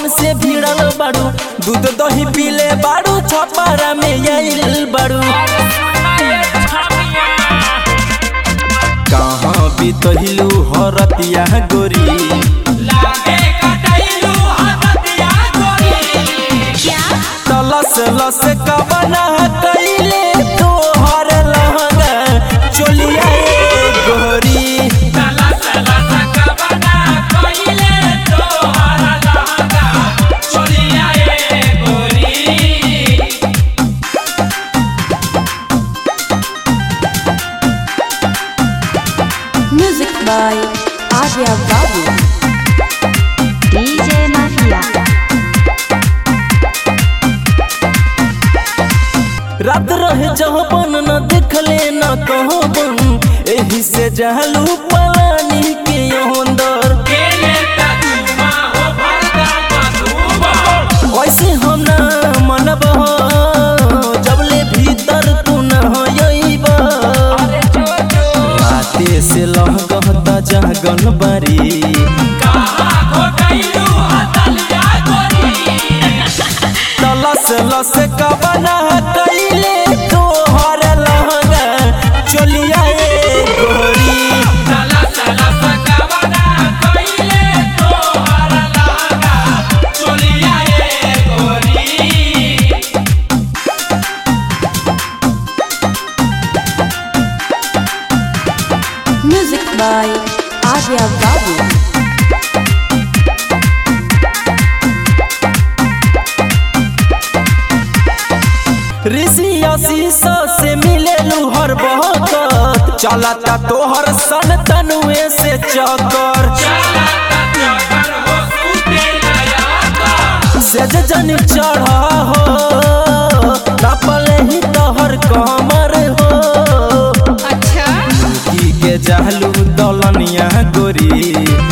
कवन से भिड़ल बाड़ू दूध दही पीले बाड़ू छपारा में आइल बाड़ू कहाँ बितहिलू हरतिया गोरी तलस लस कबना कैले तोहर लहंगा चोलिया ए गोरी Music by Arya Babu. DJ Mafia. रात रहे जहबन न देखले न कहबन एही से जहलू पलानी के अंदर ऐसे हम ना मनब जबले भीतर तू न होइब राते से लहकता जहगन बारी तलस लस कबना कैले तोहर लहंगा चोलिया ए गोरी Music by Arya Babu. ऋषि शीशा से मिले हर बहकत चलता तोहर सन तनुए से चकर सेज जन चढ़ा हो नपले ही तोहर कमर हो की के जहलू दलनिया गोरी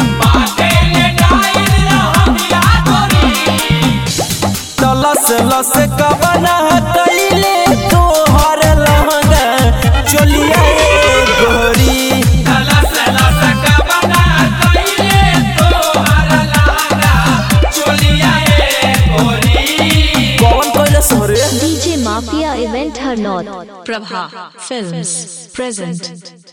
तलस लस कबना कैले तोहर लहंगा चोलिया ए गोरी कौन कहले सोरे DJ Mafia Event Hernot. Prabha Films present